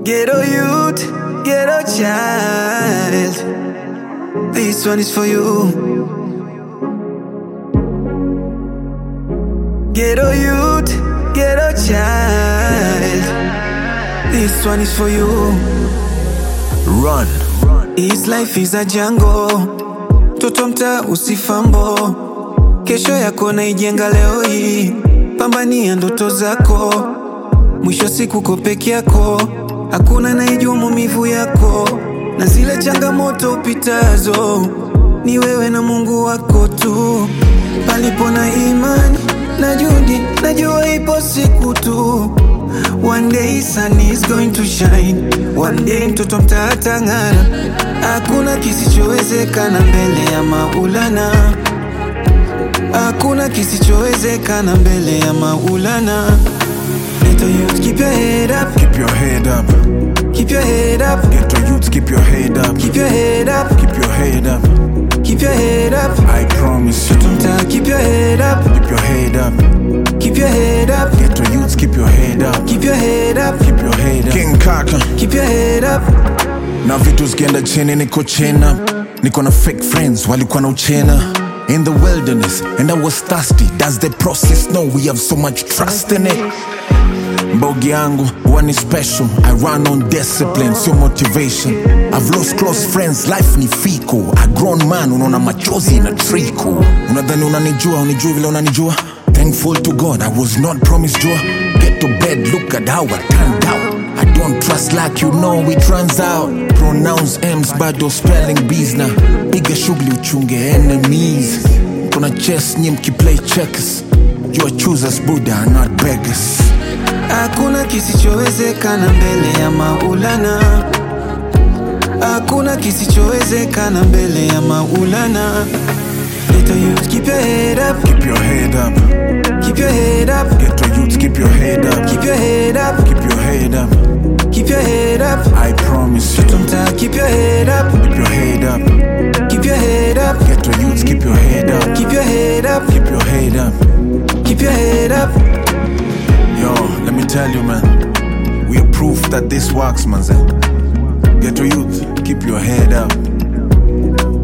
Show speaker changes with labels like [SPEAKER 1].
[SPEAKER 1] Ghetto youth, ghetto child. This one is for you. Ghetto youth, ghetto child. This one is for you.
[SPEAKER 2] Run.
[SPEAKER 1] His life is a jungle. Toto mtaa usifambo. Kesho yako naijenga leo hii. Pambania ndoto zako. Mwisho siku ko peke yako. Hakuna naijua maumivu yako. Na zile changamoto upitazo. Ni wewe na Mungu wako tu. Palipo na imani na juhudi, najua ipo siku tu. One day sun is going to shine. One day mtoto mtatang'ara. Hakuna kisichowezekana mbele ya Maulana. Hakuna kisichowezekana mbele ya Maulana. Little youth, keep your head up,
[SPEAKER 2] Keep your head up.
[SPEAKER 1] keep your head up,
[SPEAKER 2] Ghetto youths, keep your head up.
[SPEAKER 1] keep your head up,
[SPEAKER 2] Keep your head up.
[SPEAKER 1] keep your head up.
[SPEAKER 2] I promise you.
[SPEAKER 1] Mtaa, keep your head up,
[SPEAKER 2] Keep your head up.
[SPEAKER 1] keep your head up,
[SPEAKER 2] Ghetto youths, keep your head up.
[SPEAKER 1] keep your head up,
[SPEAKER 2] Keep your head up. King Kaka.
[SPEAKER 1] keep your head up.
[SPEAKER 2] na vitu zikienda chini niko chena niko na fake friends walikuwa na uchena in the wilderness and i was thirsty does the process know we have so much trust in it mbogi yangu huwa ni special i run on discipline sio motivation i've lost close friends life ni fiko a grown man unaona machozi na triko unadhani unanijua unijua vile unanijua thankful to god i was not promised joy get to bed look at how i turned out I don't trust like you know it runs out Pronounce M's bado spelling B's na Piga shughuli uchunge enemies Kuna chess nye mkiplay checkers You are choosers Buddha not beggars
[SPEAKER 1] Hakuna kisichowezekana mbele ya Maulana. Hakuna kisichowezekana mbele ya Maulana. Little youth, keep your head up,
[SPEAKER 2] Keep your head up
[SPEAKER 1] keep your head up,
[SPEAKER 2] Ghetto youths keep your head up
[SPEAKER 1] keep your head up,
[SPEAKER 2] Keep your head up
[SPEAKER 1] keep your head up.
[SPEAKER 2] I promise you
[SPEAKER 1] Mtaa, keep your head up,
[SPEAKER 2] Keep your head up
[SPEAKER 1] keep your head up,
[SPEAKER 2] Ghetto youths keep your head up
[SPEAKER 1] keep your head up,
[SPEAKER 2] Keep your head up
[SPEAKER 1] keep your head up.
[SPEAKER 2] Yo, let me tell you, man. We are proof that this works, man. Ghetto youth, keep your head up.